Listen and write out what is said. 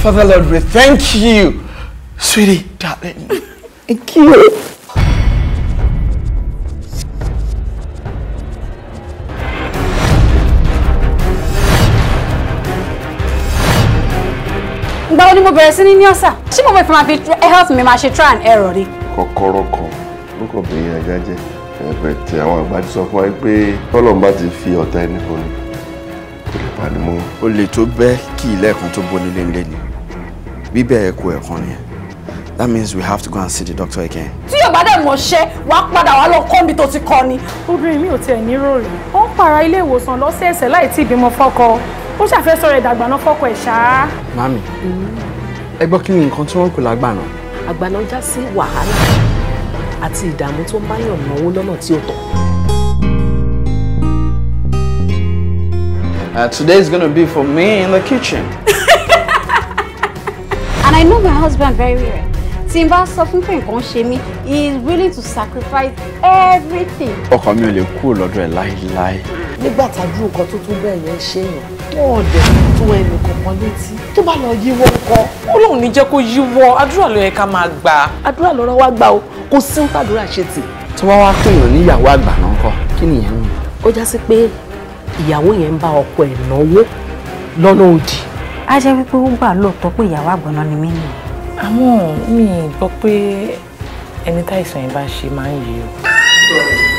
Father Lord, we thank you. Sweetie, darling. Thank you. ìgbà wo ni mo bẹ̀rẹ̀ sí ní ní ọ̀sà ṣé mo fẹ́ fi máa fi health mi máa ṣe try and error ni. kọ́kọ́rọ́ kan ló kàn bẹ̀yìn ajá jẹ́ ẹ̀bẹ̀ tí àwọn àgbà ti sọ fún wa pé tọ́lọ́run bá ti fi ọ̀tá ẹni fún ni kò lè pani mọ́. O lè tó bẹ́ kí ilẹ̀kùn tó bó nílé nílé ni. Bíbẹ̀ ẹ̀kọ́ ẹ̀kan ni. That means we have to go and see the doctor again. tí yóò bá dẹ̀ mọ̀ ṣẹ́ wàá padà wá lọ kọ́ mi tó ti kọ́ ni. obìnrin mi ò tiẹ̀ ní ròrì ó ń para ilé ìwòsàn lọ́sẹ̀ẹ̀sẹ̀ láì tí ìbímọ fọ́kọ ó ṣàfẹ́sọ rẹ̀ dàgbà náà fọ́kọ ẹ̀ ṣáá. Mami, ẹ gbọ́ kí ni nǹkan tí wọ́n ń pè lágbàna? àgbàna já sí wàhálà àti ìdààmú tó ń báyàn náwó lọ́nà tí ó tọ́. Uh, today is gonna be for me in the kitchen. and I know my husband very well. tí n bá sọ fún pé nǹkan ṣe mí he is willing to sacrifice everything. Ọkọ mi ò lè kúrò lọ́dọ̀ ẹ̀ láíláí. nígbà tájú nǹkan tó tún bẹ́ẹ̀ yẹn ṣe yàn wọn ò dẹ̀ tó ẹnì kankan létí tó bá lọ yíwọ́ kọ́ Ọlọ́run ní jẹ́ kó yíwọ́ àdúrà ló yẹ ká máa gbà. àdúrà lọ́rọ̀ wá gbà o kò sí ń tàdúrà ṣe tì. Tó bá wá pèèyàn níyàwó àgbà náà kọ́, kí nìyẹn ń ó já sí pé ìyàwó yẹn ń bá ọkọ ẹ̀ náwó lọ́nà òdì. á jẹ́ wípé ó gbà lóòótọ́ pé ìyàwó àgbọ̀nà ni mí nìyẹn. àmọ́ mi ì gbọ́ pé ẹni táìsàn yẹn bá ṣe máa ń yí o.